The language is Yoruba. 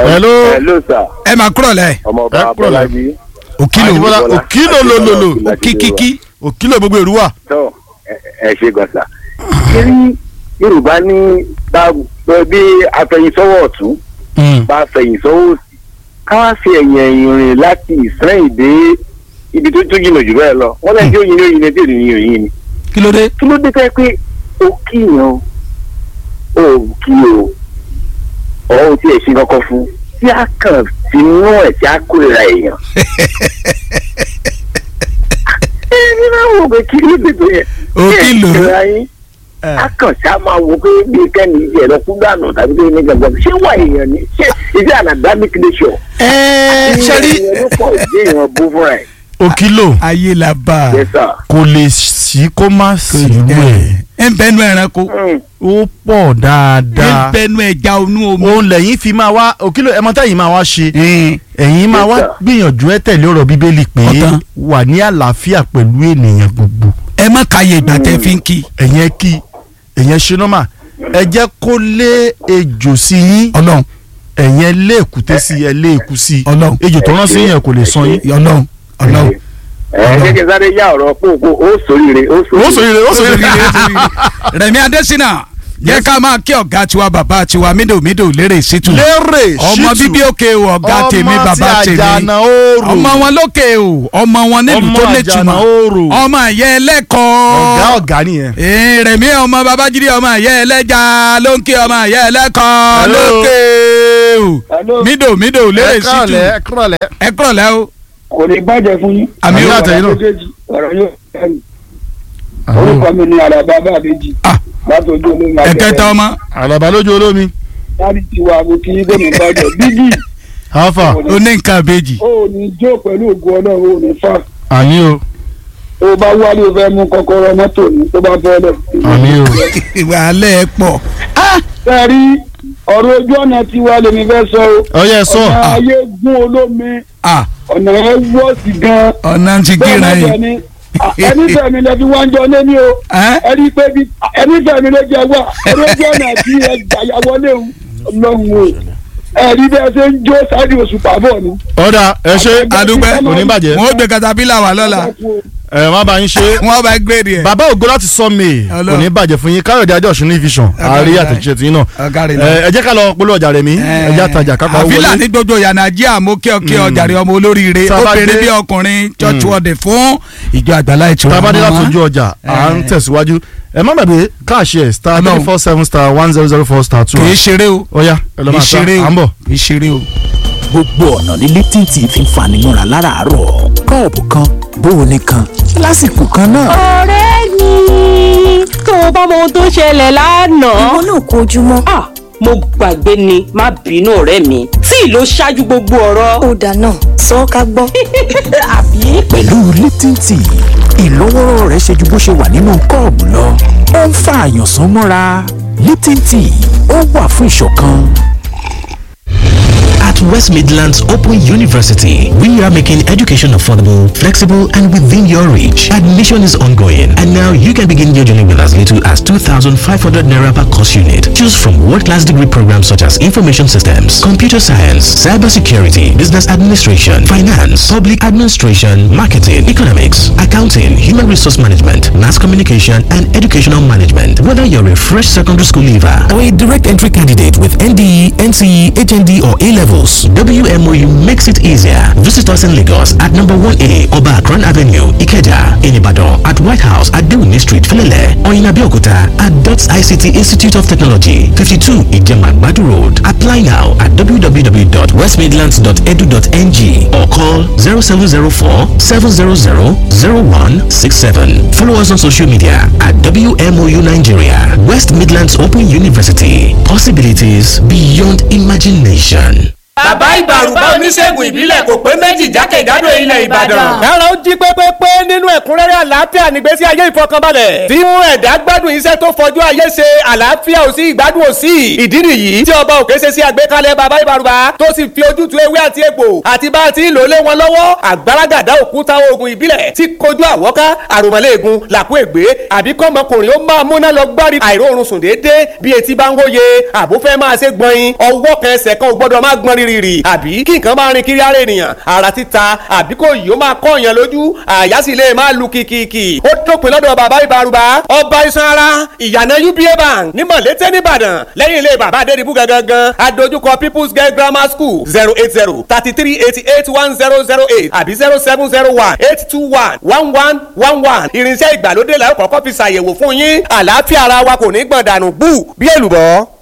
hello. hello sir ẹ máa kúrọ̀ lẹ̀ ọmọ Ẹ ọba kúrò lẹ́. abọ́lájí òkìlò Àjíbọ́lá òkìlò lòlòlò òkìkíkí òkìlò gbogbo ìrú wà. tó ẹ ẹ ṣe gọ̀sà. kiri yorùbá ní bá bí afẹ̀yìnsọ́wọ́ ọ̀tún bá fẹ̀yìnsọ́wọ́ òsì ká wá fi ẹ̀yìn ẹ̀yìn rìn láti ìsẹ́yìn dé ibi tó tó jìnnà jù bẹ́ẹ̀ lọ wọ́n lẹ́yìn tí ó yin ní oyin ní tí ò ní yin òyin ni. kí ló dé. kí ló dé tẹ́ pé o kíyàn o ò kí o ọ̀ ò tiẹ̀ ṣe kankan fún tí a kàn ti mú ẹ̀ tí a kórìíra èèyàn. ẹni máa wò pé kí ló dé tó yẹ. O kí lò ó? Kí ẹ̀ ṣe yín a kàn ṣá máa wò pé bí kẹ́ni ìjẹ́ lọ kú dànù tàbí pé ní gbàgbọ́ ṣé wà èèyàn ni ṣé ìdí anadamic nature. ẹ ṣe rí èèyàn ló pọ̀ ìdí èèyàn bú fúnra ẹ̀. òkìlò ayé la bá a Yes, sir. kò lè sí kó má sí rú ẹ̀ ẹ ń bẹnu ẹranko Mm. ó pọ̀ ẹ ń dáadáa bẹnu ẹja onú omi. òun lẹ́yìn fi máa wá òkìlò ẹ̀mọ́ tẹ́yìn máa wá ṣe Ẹn, ẹ̀yin máa wá Yes, sir. gbìyànjú ẹ tẹ̀lé ọ̀rọ̀ bíbélì pé Ọ̀tán. wà ní àlàáfíà pẹ̀lú ènìyàn gbogbo ẹ má kàyè ìgbà tẹ fi ń kí ẹ̀yẹn kí ẹ̀yẹn ṣe nọ́mà ẹ jẹ́ kó lé ejò sí yín ọlọ́run ẹ̀yẹn lé èkúté sí ẹ lé èkú sí Ọlọ́run. ejò tó rán sí yẹn kò lè san yín. ọlọ́run ọlọ́run. ẹ kékeré sáré yá ọ̀rọ̀ pòpò ó sòríire ó ó sòrire ó sòrire Rẹ̀mí Adésínà jẹ́ ká máa kí ọ̀gá tiwa bàbá tiwa mídòmídò lérè sítù lérè ọmọ ṣítù bíbí òkè o ọ̀gá tèmi bàbá ọmọ tí tèmi àjànà oòrùn ọmọ wọn lókè o ọmọ wọn nílùú Ọmọ tó àjànà nítumọ̀ oòrùn. ọmọ ẹ̀yẹ ọ̀gá ẹlẹ́kọ̀ọ́ ọ̀gá nìyẹn. Ee, Rẹ̀mí ọmọ babájídé ọmọ ẹ̀yẹ ẹlẹ́ja ló ń kí ọmọ ẹ̀yẹ ẹlẹ́kọ̀ọ́ Hello. lókè o Hello. mídò mídò lérè ẹ sítù kúrọ̀lẹ́ ẹ kúrọ̀lẹ́. ẹ kúrọ̀lẹ́ o kò ní bàjẹ́ fún yín. àmì Àmì o àtẹ̀yìn náà. méjèèjì ọ̀rọ̀ yóò fẹ́mi. orúkọ mi ni àràbà bàbéjì. Ah. látọjú olómi ẹ̀kẹta ọmọ àlàbà lójú olómi. láti tiwa mo kí gómìnà bàjẹ́ bíbí alfa ó ní nǹkan àbejì ó ní jó pẹ̀lú ògùn ọlọ́run ó ní fà. àmì o tó bá wálé o fẹ́ mú kọ́kọ́rọ́ mọ́tò ní tó bá fẹ́ lẹ̀. àmì o. wàhálẹ̀ ẹ̀ pọ̀ sẹ́ẹ̀rí ọ̀rọ̀ ojú ọ̀nà tiwa lèmi fẹ́ sọ o. ọyẹ sọ ọ̀nà ayé gún olómi Ah, ọ̀nà ẹ̀ wọ́ọ̀sì gan-an. ọ̀nà ti bẹ́ẹ̀ gíra náà yìí dẹ̀ ni ẹni fẹ̀mí lẹ fi wájú ọ lé ní o Ẹ́? ẹni pé bí ẹni fẹ̀mí ló jẹ wá ẹni ojú ọ̀nà àti ẹgbàá wọlé o lọ́hùn o ẹ̀rí bẹ́ẹ̀ ṣe ń jó sáré oṣù pàbọ̀ ni. ọ̀dà ẹ ṣe adúpẹ́ kò ní bàjẹ́ wọn ó gbé katapila wà lọ́la ẹ má bá yín ṣe. wọn bá gbèrè ẹ̀. bàbá ògo láti sọ mi Ọlọ́run. kò ní bàjẹ́ fún yín káyọ̀dé adé ọ̀ṣun ní vision àárí àtẹ̀jíṣẹ́ tí yín náà ọ̀gáre ẹ ẹ jẹ́ ká lọ polówó ọjà rẹ̀ mí ẹ jẹ́ àtajà kápá owó àfílà wọlé. ní gbogbo yànnàjíà mo kí ọ kí ọ jàre ọmọ olóríire Tabade- obìnrin bí ọkùnrin church wọ́ọ̀dẹ̀ fún ìjọ àgbàlá ìtura tabadé màmá. láti ojú ọjà à ń Eh. tẹ̀síwájú ẹ má gbàgbé káàṣì ẹ̀ star Ọlọ́run. three four seven star one zero zero four star two. kì í ṣeré o ọ̀ya ẹ lọ́ kì í máa ta ṣeré à ń o bọ̀. kì í ṣeré o. gbogbo ọ̀nà ní Lipton tea fi ń fani mọ́ra láràárọ̀ kọ́ọ̀pù kan bóoni kan lásìkò kan náà. ọ̀rẹ́ mi tó o bá mọ ohun tó ṣẹlẹ̀ lánàá. ìwọ náà kó ojúmọ́. ah mo gbàgbé ni má bínú ọ̀rẹ́ mi tí ìlò ṣáájú gbogbo ọ̀rọ̀. ó dáná sọ ọ́ ká gbọ́. àbí. pẹ̀lú Lipton tea ìlọ́wọ́rọ́ rẹ̀ ṣe ju bó ṣe wà nínú kọ́ọ̀bù lọ ó ń fa àyànsán mọ́ra Lipton tea ó wà fún ìṣọ̀kan. At West Midlands Open University, we are making education affordable, flexible, and within your reach. Admission is ongoing, and now you can begin your journey with as little as 2,500 naira per course unit. Choose from world-class degree programs such as information systems, computer science, cybersecurity, business administration, finance, public administration, marketing, economics, accounting, human resource management, mass communication, and educational management. Whether you're a fresh secondary school leaver or a direct entry candidate with NDE, NCE, HND, or A levels, WMOU makes it easier. Visit us in Lagos at number 1A Oba Akran Avenue, Ikeja, in Ibadan, at White House at Dewini Street, Filele, or in Abeokuta at DOTS ICT Institute of Technology, 52 Ijeman Badu Road. Apply now at www.westmidlands.edu.ng or call 0704 700 0167. Follow us on social media at WMOU Nigeria, West Midlands Open University. Possibilities beyond imagination. bàbá ìbàrùbá oníṣègùn ìbílẹ̀ kò pé méjì jákèjádò ilẹ̀ ìbàdàn. kára ó jí pépépé nínú ẹ̀kúnrẹ́rẹ́ àlàáfíà nígbésí ayé ìfọkànbalẹ̀ tí mú ẹ̀dá gbádùn iṣẹ́ tó fojú ayé ṣe àlàáfíà ò sí ìgbádùn ò sí ìdí nìyí tí ọba òkè ṣe sí àgbékalẹ̀ bàbá ìbàrùbá tó sì fi ojútùú ewé àti egbò àti bá a ti ń lò lé wọn lọ́wọ́ àgbàràgàdá òkúta oògùn ìbílẹ̀ tí kojú àwọ́ká àròmọ́lẹ́ẹ̀gùn làkú ègbé àbí kọ́mọkùnrin ó máa múná lọ gbárí àìróorun sùn déédéé bí etí bá ń hóye àbúfẹ́ máa ṣe gbọ̀nyin ọwọ́ kan ẹsẹ̀ kan ò gbọ́dọ̀ máa gbọ́n rírì rìrì àbí kí nǹkan máa rin kiri ara ènìyàn ara títa àbí kò yìí ó máa kọ́ èèyàn lójú àyà sì lè máa lu kìkìkì ó dópin lọ́dọ̀ bàbá ìbarubá ọba iṣan ara ìyànà uba bank ní mọ̀lété nìbàdàn lẹ́yìn ilé bàbá adédìbú gangan adójúkọ people's girl grammar school zero eight zero thirty three eighty eight one zero zero eight àbí zero seven zero one eight two one one one one one irinṣẹ́ ìgbàlódé làwọn kọ́kọ́ fi ṣàyẹ̀wò fún yín àlàáfíà ara wa kò ní gbọ̀n dànù bú bí èlùbọ́.